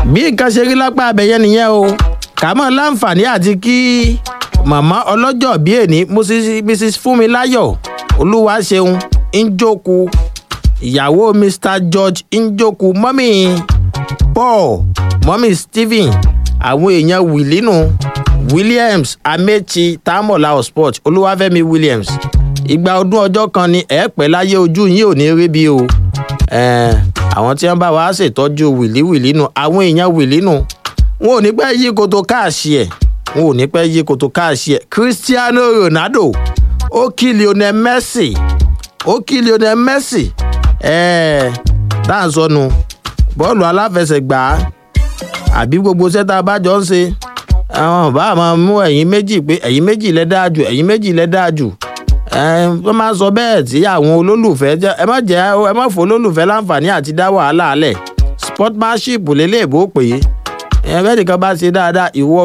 bí nǹkan ṣe rí lápá abẹ́yẹn nìyẹn o kàmọ́ láǹfààní àti kí màmá ọlọ́jọ́ bí èní mrs fúnmiláyọ̀ olúwaṣeun njoku ìyàwó mr george njoku mọ́mì paul mọ́mì stephen àwọn èèyàn wìlínú williams amechi tamola sport olúwàfẹ́mi williams ìgbà ọdún ọjọ́ kan ni ẹ pẹ́ láyé ojú yín ò ní rí bí o àwọn tí wọ́n bá wa ṣètọ́jú wìlíwìlí nù àwọn èèyàn wìlí nù wọn ò ní pẹ́ yí koto káàṣì ẹ̀ wọn ò ní pẹ́ yí koto káàṣì ẹ̀ cristiano ronaldo ó kí lionel messi ó kí lionel messi ẹ̀ẹ́ tá à ń sọnù bọ́ọ̀lù aláfẹsẹ̀gbá àbí gbogbo sẹ́ta bá jọ ń ṣe àwọn bá máa mú ẹ̀yìn méjì pé ẹ̀yìn méjì lẹ́ dáa jù ẹ̀yìn méjì lẹ́ dáa jù wọ́n máa sọ bẹ́ẹ̀ tí àwọn olólùfẹ́ ẹ má jẹ́ ẹ má fò olólùfẹ́ láǹfààní àti dá wàhálà alẹ̀ sportsmanship lélẹ́ẹ̀bù ó pè é ẹ bẹ́ẹ̀ nìkan bá ṣe dáadáa ìwọ